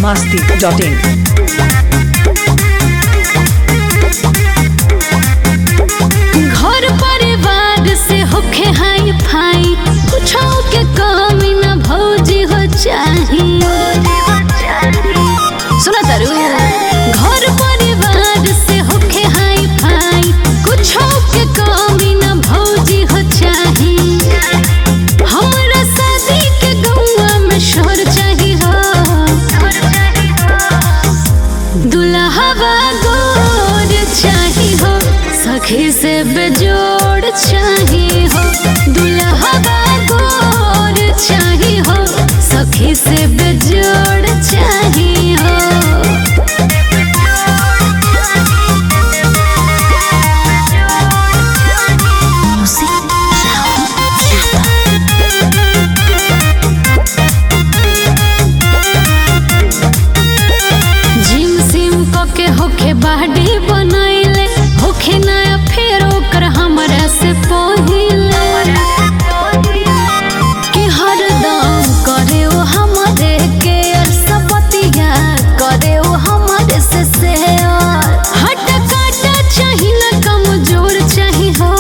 masti.in. घर परिवार से होखे हाई फाई कुछो के कमी न भौजी हो चाही सुना तारू घर परिवार से होखे हाई फाई कुछो के कमी न भौजी हो चाही हमरा शादी के गौवा में शोर चाही हो दुल्हवा गोर चाही हो सखी से बेजोड़ चाही हो दुल्हवा गोर चाही हो सखी से बेजोड़ चाही हो जिम सिम के होखे बाडी बनैले होखे नया फेर ओकर हमरा से पहिले कि हरदम करे ओ हमरे के और सपतिया करे ओ हमरे से शेयर हट काटा चाही न कमजोर चाही हो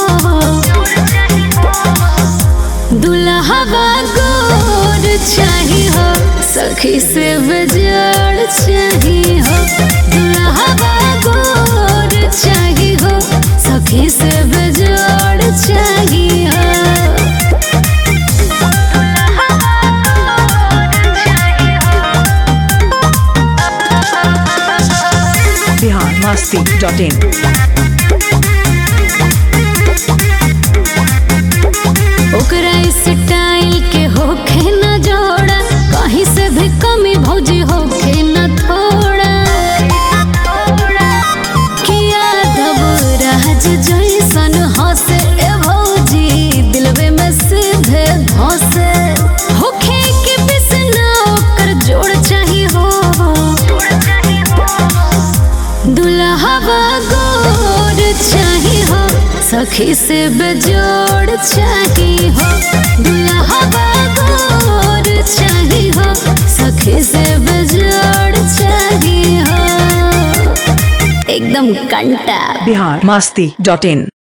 दुल्हवा गोर चाही हो सखी से बेजोड़ चाही हो दुल्हवा गोर चाही हो सखी से बेजोड़ चाही हो Bihar masti.in. ओकरा स्टाइल के होखे न जोड़ा कहीं से भी कमी भौजी होखे न थोड़ा किया धब राज जैसन हंसे ए भौजी दिलवे में सीधे धसे होखे के बिसना ओकर जोड़ चाही हो दुल्हवा गोर चाही हो सखी से बेजोड़ चाही हो दुल्हवा गोर चाही हो सखी से बेजोड़ चाही हो एकदम कंटा Bihar masti.in.